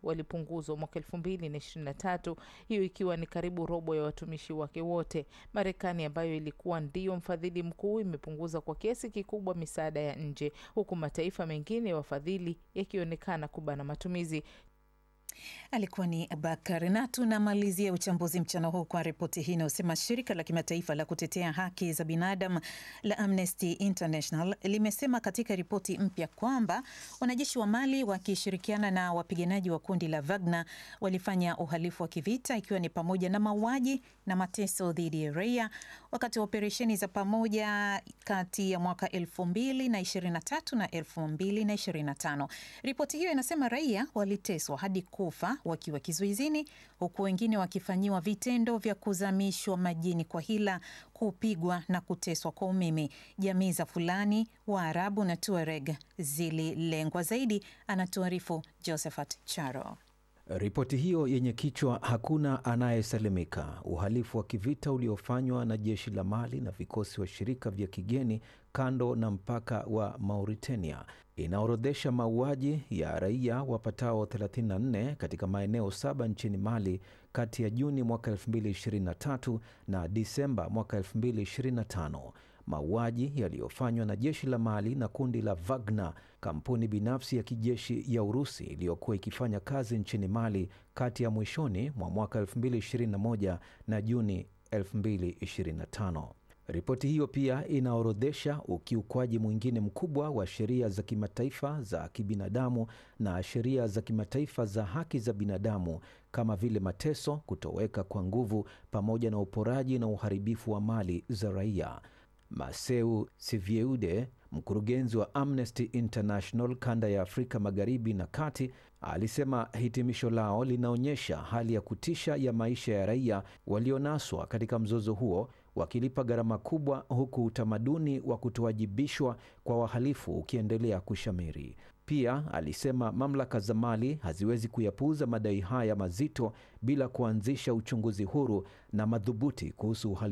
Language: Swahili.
walipunguzwa mwaka elfu mbili na ishirini na tatu, hiyo ikiwa ni karibu robo ya watumishi wake wote. Marekani ambayo ilikuwa ndiyo mfadhili mkuu imepunguza kwa kiasi kikubwa misaada ya nje, huku mataifa mengine ya wafadhili yakionekana kubana matumizi. Alikuwa ni Abakar na tunamalizia uchambuzi mchana huu kwa ripoti hii inayosema shirika la kimataifa la kutetea haki za binadamu la Amnesty International limesema katika ripoti mpya kwamba wanajeshi wa Mali wakishirikiana na wapiganaji wa kundi la Wagner walifanya uhalifu wa kivita ikiwa ni pamoja na mauaji na mateso dhidi ya raia wakati wa operesheni za pamoja kati ya mwaka 2023 na 2025. Ripoti hiyo inasema raia waliteswa hadi kufa wakiwa kizuizini huku wengine wakifanyiwa vitendo vya kuzamishwa majini kwa hila, kupigwa na kuteswa kwa umeme. Jamii za Fulani, Waarabu na Tuareg zililengwa zaidi, anatuarifu Josephat Charo. Ripoti hiyo yenye kichwa hakuna anayesalimika, uhalifu wa kivita uliofanywa na jeshi la Mali na vikosi washirika vya kigeni kando na mpaka wa Mauritania inaorodhesha mauaji ya raia wapatao 34 katika maeneo saba nchini Mali kati ya Juni mwaka 2023 na Disemba mwaka 2025. Mauaji yaliyofanywa na jeshi la Mali na kundi la Wagner, kampuni binafsi ya kijeshi ya Urusi iliyokuwa ikifanya kazi nchini Mali kati ya mwishoni mwa mwaka 2021 na Juni 2025. Ripoti hiyo pia inaorodhesha ukiukwaji mwingine mkubwa wa sheria za kimataifa za kibinadamu na sheria za kimataifa za haki za binadamu kama vile mateso, kutoweka kwa nguvu, pamoja na uporaji na uharibifu wa mali za raia. Maseu Sivieude, mkurugenzi wa Amnesty International kanda ya Afrika Magharibi na Kati, alisema hitimisho lao linaonyesha hali ya kutisha ya maisha ya raia walionaswa katika mzozo huo, wakilipa gharama kubwa, huku utamaduni wa kutowajibishwa kwa wahalifu ukiendelea kushamiri. Pia alisema mamlaka za Mali haziwezi kuyapuuza madai haya mazito bila kuanzisha uchunguzi huru na madhubuti kuhusu uhalifu